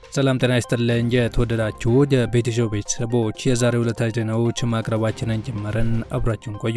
ሰላም ጤና ይስጥልኝ። የተወደዳችሁ የቤትሾ ቤተሰቦች የዛሬው ዕለታዊ ዜናዎች ማቅረባችንን ጀመርን። አብራችሁን ቆዩ።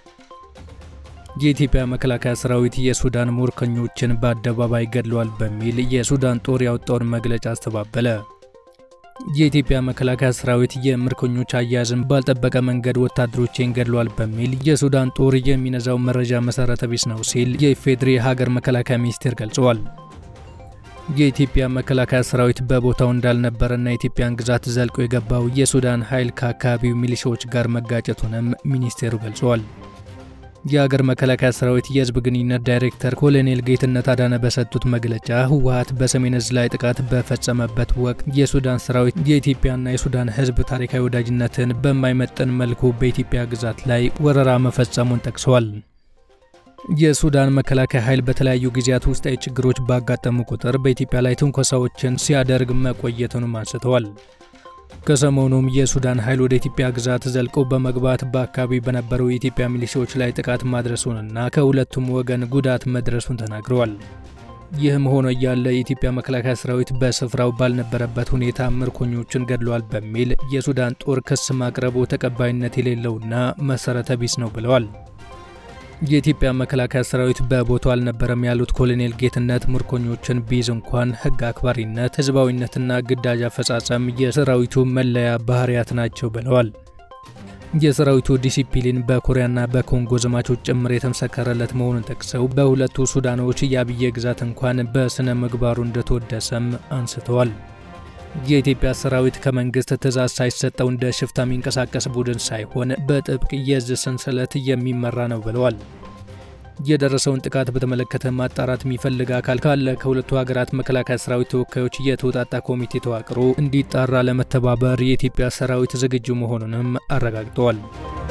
የኢትዮጵያ መከላከያ ሰራዊት የሱዳን ምርኮኞችን በአደባባይ ገድለዋል በሚል የሱዳን ጦር ያወጣውን መግለጫ አስተባበለ። የኢትዮጵያ መከላከያ ሰራዊት የምርኮኞች አያያዝን ባልጠበቀ መንገድ ወታደሮችን ገድለዋል በሚል የሱዳን ጦር የሚነዛው መረጃ መሰረተ ቢስ ነው ሲል የኢፌዴሪ ሀገር መከላከያ ሚኒስቴር ገልጸዋል። የኢትዮጵያ መከላከያ ሰራዊት በቦታው እንዳልነበረና የኢትዮጵያን ግዛት ዘልቆ የገባው የሱዳን ኃይል ከአካባቢው ሚሊሻዎች ጋር መጋጨቱንም ሚኒስቴሩ ገልጸዋል። የሀገር መከላከያ ሰራዊት የህዝብ ግንኙነት ዳይሬክተር ኮሎኔል ጌትነት አዳነ በሰጡት መግለጫ ህወሀት በሰሜን እዝ ላይ ጥቃት በፈጸመበት ወቅት የሱዳን ሰራዊት የኢትዮጵያና የሱዳን ህዝብ ታሪካዊ ወዳጅነትን በማይመጥን መልኩ በኢትዮጵያ ግዛት ላይ ወረራ መፈጸሙን ጠቅሰዋል። የሱዳን መከላከያ ኃይል በተለያዩ ጊዜያት ውስጣዊ ችግሮች ባጋጠሙ ቁጥር በኢትዮጵያ ላይ ትንኮሳዎችን ሲያደርግ መቆየቱንም አንስተዋል። ከሰሞኑም የሱዳን ኃይል ወደ ኢትዮጵያ ግዛት ዘልቆ በመግባት በአካባቢ በነበሩ የኢትዮጵያ ሚሊሻዎች ላይ ጥቃት ማድረሱንና ከሁለቱም ወገን ጉዳት መድረሱን ተናግረዋል። ይህም ሆኖ እያለ የኢትዮጵያ መከላከያ ሰራዊት በስፍራው ባልነበረበት ሁኔታ ምርኮኞችን ገድለዋል በሚል የሱዳን ጦር ክስ ማቅረቡ ተቀባይነት የሌለውና መሰረተ ቢስ ነው ብለዋል። የኢትዮጵያ መከላከያ ሰራዊት በቦታው አልነበረም ያሉት ኮሎኔል ጌትነት ምርኮኞችን ቢይዝ እንኳን ሕግ አክባሪነት፣ ህዝባዊነትና ግዳጅ አፈጻጸም የሰራዊቱ መለያ ባህሪያት ናቸው ብለዋል። የሰራዊቱ ዲሲፕሊን በኮሪያና በኮንጎ ዘማቾች ጭምር የተመሰከረለት መሆኑን ጠቅሰው በሁለቱ ሱዳኖች የአብዬ ግዛት እንኳን በስነ ምግባሩ እንደተወደሰም አንስተዋል። የኢትዮጵያ ሰራዊት ከመንግስት ትዕዛዝ ሳይሰጠው እንደ ሽፍታ የሚንቀሳቀስ ቡድን ሳይሆን በጥብቅ የእዝ ሰንሰለት የሚመራ ነው ብለዋል። የደረሰውን ጥቃት በተመለከተ ማጣራት የሚፈልግ አካል ካለ ከሁለቱ ሀገራት መከላከያ ሰራዊት ተወካዮች የተውጣጣ ኮሚቴ ተዋቅሮ እንዲጣራ ለመተባበር የኢትዮጵያ ሰራዊት ዝግጁ መሆኑንም አረጋግጠዋል።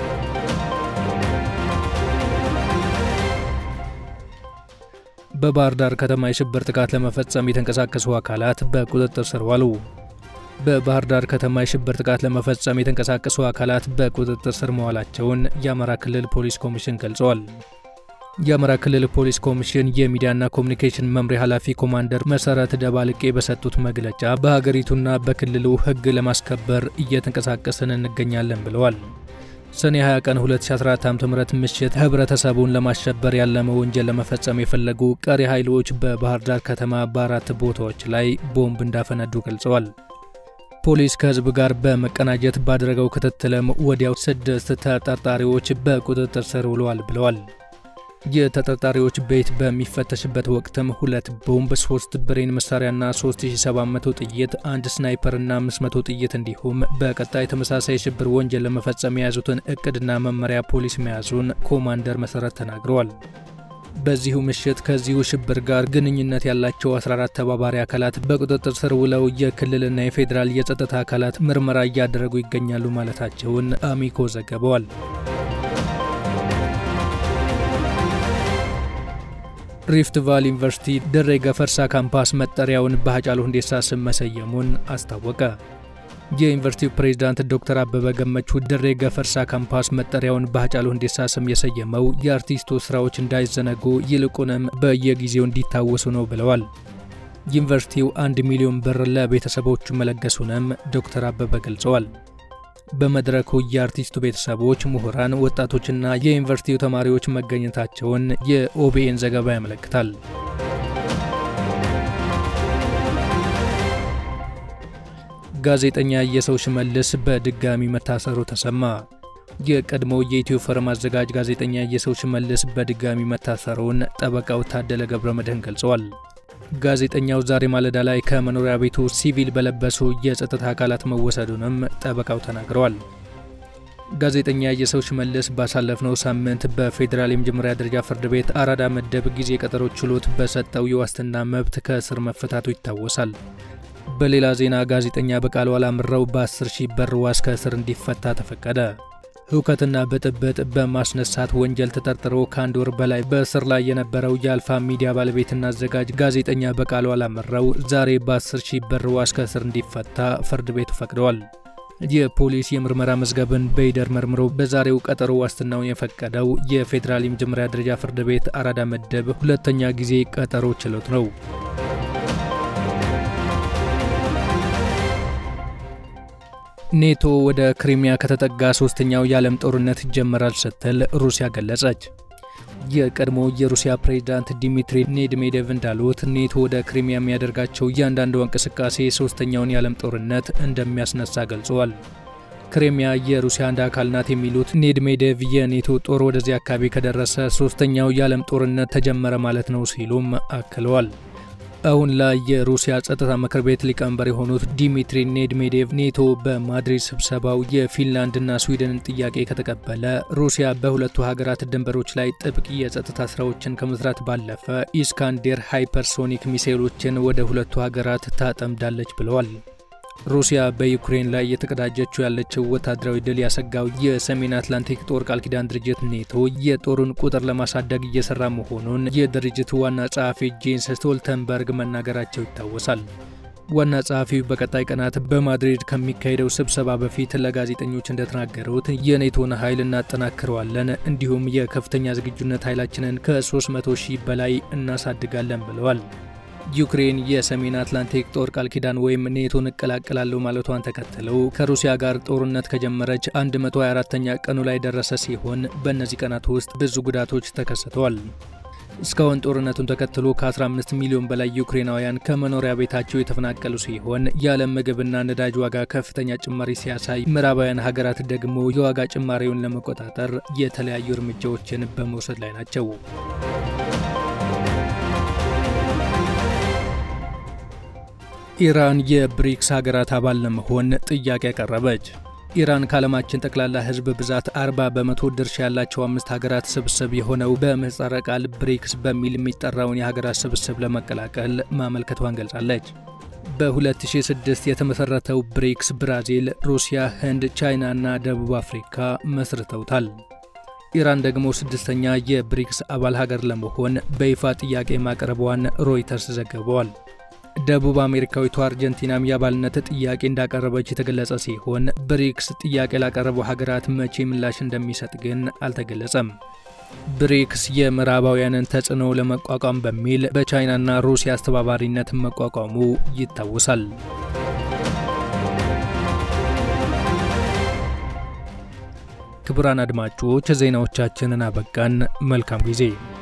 በባህር ዳር ከተማ የሽብር ጥቃት ለመፈጸም የተንቀሳቀሱ አካላት በቁጥጥር ስር ዋሉ። በባህር ዳር ከተማ የሽብር ጥቃት ለመፈጸም የተንቀሳቀሱ አካላት በቁጥጥር ስር መዋላቸውን የአማራ ክልል ፖሊስ ኮሚሽን ገልጸዋል። የአማራ ክልል ፖሊስ ኮሚሽን የሚዲያና ኮሚኒኬሽን መምሪያ ኃላፊ ኮማንደር መሰረት ደባልቄ በሰጡት መግለጫ በሀገሪቱና በክልሉ ሕግ ለማስከበር እየተንቀሳቀስን እንገኛለን ብለዋል። ሰኔ 20 ቀን 2014 ዓ.ም ምሽት ህብረተሰቡን ለማሸበር ያለመ ወንጀል ለመፈጸም የፈለጉ ቀሪ ኃይሎች በባህር ዳር ከተማ በአራት ቦታዎች ላይ ቦምብ እንዳፈነዱ ገልጸዋል። ፖሊስ ከህዝብ ጋር በመቀናጀት ባደረገው ክትትልም ወዲያው ስድስት ተጠርጣሪዎች በቁጥጥር ስር ውለዋል ብለዋል። የተጠርጣሪዎች ቤት በሚፈተሽበት ወቅትም ሁለት ቦምብ፣ ሶስት ብሬን መሳሪያና 3700 ጥይት፣ አንድ ስናይፐርና 500 ጥይት እንዲሁም በቀጣይ ተመሳሳይ የሽብር ወንጀል ለመፈጸም የያዙትን እቅድና መመሪያ ፖሊስ መያዙን ኮማንደር መሰረት ተናግረዋል። በዚሁ ምሽት ከዚሁ ሽብር ጋር ግንኙነት ያላቸው 14 ተባባሪ አካላት በቁጥጥር ስር ውለው የክልልና የፌዴራል የጸጥታ አካላት ምርመራ እያደረጉ ይገኛሉ ማለታቸውን አሚኮ ዘግበዋል። ሪፍት ቫሊ ዩኒቨርሲቲ ድሬ ገፈርሳ ካምፓስ መጠሪያውን በሃጫሉ ሁንዴሳ ስም መሰየሙን አስታወቀ። የዩኒቨርሲቲው ፕሬዝዳንት ዶክተር አበበ ገመቹ ድሬ ገፈርሳ ካምፓስ መጠሪያውን በሃጫሉ ሁንዴሳ ስም የሰየመው የአርቲስቱ ስራዎች እንዳይዘነጉ ይልቁንም በየጊዜው እንዲታወሱ ነው ብለዋል። ዩኒቨርሲቲው አንድ ሚሊዮን ብር ለቤተሰቦቹ መለገሱንም ዶክተር አበበ ገልጸዋል። በመድረኩ የአርቲስቱ ቤተሰቦች፣ ምሁራን፣ ወጣቶችና የዩኒቨርሲቲው ተማሪዎች መገኘታቸውን የኦቢኤን ዘገባ ያመለክታል። ጋዜጠኛ የሰው ሽመልስ በድጋሚ መታሰሩ ተሰማ። የቀድሞው የኢትዮ ፎረም አዘጋጅ ጋዜጠኛ የሰው ሽመልስ በድጋሚ መታሰሩን ጠበቃው ታደለ ገብረ መድህን ገልጸዋል። ጋዜጠኛው ዛሬ ማለዳ ላይ ከመኖሪያ ቤቱ ሲቪል በለበሱ የጸጥታ አካላት መወሰዱንም ጠበቃው ተናግረዋል። ጋዜጠኛ የሰው ሽመልስ ባሳለፍነው ሳምንት በፌዴራል የመጀመሪያ ደረጃ ፍርድ ቤት አራዳ ምድብ ጊዜ ቀጠሮ ችሎት በሰጠው የዋስትና መብት ከእስር መፈታቱ ይታወሳል። በሌላ ዜና ጋዜጠኛ በቃሉ አላምረው በ10 ሺህ ብር ዋስ ከእስር እንዲፈታ ተፈቀደ። ሁከትና ብጥብጥ በማስነሳት ወንጀል ተጠርጥሮ ከአንድ ወር በላይ በእስር ላይ የነበረው የአልፋ ሚዲያ ባለቤትና አዘጋጅ ጋዜጠኛ በቃሉ አላምረው ዛሬ በ10 ሺህ ብር ዋስ ከእስር እንዲፈታ ፍርድ ቤቱ ፈቅደዋል። የፖሊስ የምርመራ መዝገብን በይደር መርምሮ በዛሬው ቀጠሮ ዋስትናውን የፈቀደው የፌዴራል የመጀመሪያ ደረጃ ፍርድ ቤት አራዳ ምድብ ሁለተኛ ጊዜ ቀጠሮ ችሎት ነው። ኔቶ ወደ ክሪሚያ ከተጠጋ ሶስተኛው የዓለም ጦርነት ይጀመራል ስትል ሩሲያ ገለጸች። የቀድሞ የሩሲያ ፕሬዝዳንት ዲሚትሪ ሜድቬዴቭ እንዳሉት ኔቶ ወደ ክሪሚያ የሚያደርጋቸው እያንዳንዱ እንቅስቃሴ ሶስተኛውን የዓለም ጦርነት እንደሚያስነሳ ገልጸዋል። ክሪሚያ የሩሲያ አንድ አካል ናት የሚሉት ሜድቬዴቭ የኔቶ ጦር ወደዚህ አካባቢ ከደረሰ ሶስተኛው የዓለም ጦርነት ተጀመረ ማለት ነው ሲሉም አክለዋል። አሁን ላይ የሩሲያ ጸጥታ ምክር ቤት ሊቀመንበር የሆኑት ዲሚትሪ ሜድቬዴቭ ኔቶ በማድሪድ ስብሰባው የፊንላንድና ስዊድንን ጥያቄ ከተቀበለ ሩሲያ በሁለቱ ሀገራት ድንበሮች ላይ ጥብቅ የጸጥታ ስራዎችን ከመስራት ባለፈ ኢስካንዴር ሃይፐርሶኒክ ሚሳይሎችን ወደ ሁለቱ ሀገራት ታጠምዳለች ብለዋል። ሩሲያ በዩክሬን ላይ የተቀዳጀችው ያለችው ወታደራዊ ድል ያሰጋው የሰሜን አትላንቲክ ጦር ቃል ኪዳን ድርጅት ኔቶ የጦሩን ቁጥር ለማሳደግ እየሰራ መሆኑን የድርጅቱ ዋና ጸሐፊ ጄንስ ስቶልተንበርግ መናገራቸው ይታወሳል። ዋና ጸሐፊው በቀጣይ ቀናት በማድሪድ ከሚካሄደው ስብሰባ በፊት ለጋዜጠኞች እንደተናገሩት የኔቶን ኃይል እናጠናክረዋለን፣ እንዲሁም የከፍተኛ ዝግጁነት ኃይላችንን ከ300 ሺህ በላይ እናሳድጋለን ብለዋል። ዩክሬን የሰሜን አትላንቲክ ጦር ቃል ኪዳን ወይም ኔቶን እቀላቀላለሁ ማለቷን ተከትለው ከሩሲያ ጋር ጦርነት ከጀመረች 124ኛ ቀኑ ላይ ደረሰ ሲሆን በእነዚህ ቀናት ውስጥ ብዙ ጉዳቶች ተከስተዋል። እስካሁን ጦርነቱን ተከትሎ ከ15 ሚሊዮን በላይ ዩክሬናውያን ከመኖሪያ ቤታቸው የተፈናቀሉ ሲሆን የዓለም ምግብና ነዳጅ ዋጋ ከፍተኛ ጭማሪ ሲያሳይ፣ ምዕራባውያን ሀገራት ደግሞ የዋጋ ጭማሪውን ለመቆጣጠር የተለያዩ እርምጃዎችን በመውሰድ ላይ ናቸው። ኢራን የብሪክስ ሀገራት አባል ለመሆን ጥያቄ ያቀረበች። ኢራን ከዓለማችን ጠቅላላ ሕዝብ ብዛት 40 በመቶ ድርሻ ያላቸው አምስት ሀገራት ስብስብ የሆነው በምህጻረ ቃል ብሪክስ በሚል የሚጠራውን የሀገራት ስብስብ ለመቀላቀል ማመልከቷን ገልጻለች። በ2006 የተመሠረተው ብሪክስ ብራዚል፣ ሩሲያ፣ ህንድ፣ ቻይና እና ደቡብ አፍሪካ መስርተውታል። ኢራን ደግሞ ስድስተኛ የብሪክስ አባል ሀገር ለመሆን በይፋ ጥያቄ ማቅረቧን ሮይተርስ ዘግበዋል። ደቡብ አሜሪካዊቷ አርጀንቲናም የአባልነት ጥያቄ እንዳቀረበች የተገለጸ ሲሆን ብሪክስ ጥያቄ ላቀረቡ ሀገራት መቼ ምላሽ እንደሚሰጥ ግን አልተገለጸም። ብሪክስ የምዕራባውያንን ተጽዕኖ ለመቋቋም በሚል በቻይናና ሩሲያ አስተባባሪነት መቋቋሙ ይታወሳል። ክቡራን አድማጮች ዜናዎቻችንን አበቃን። መልካም ጊዜ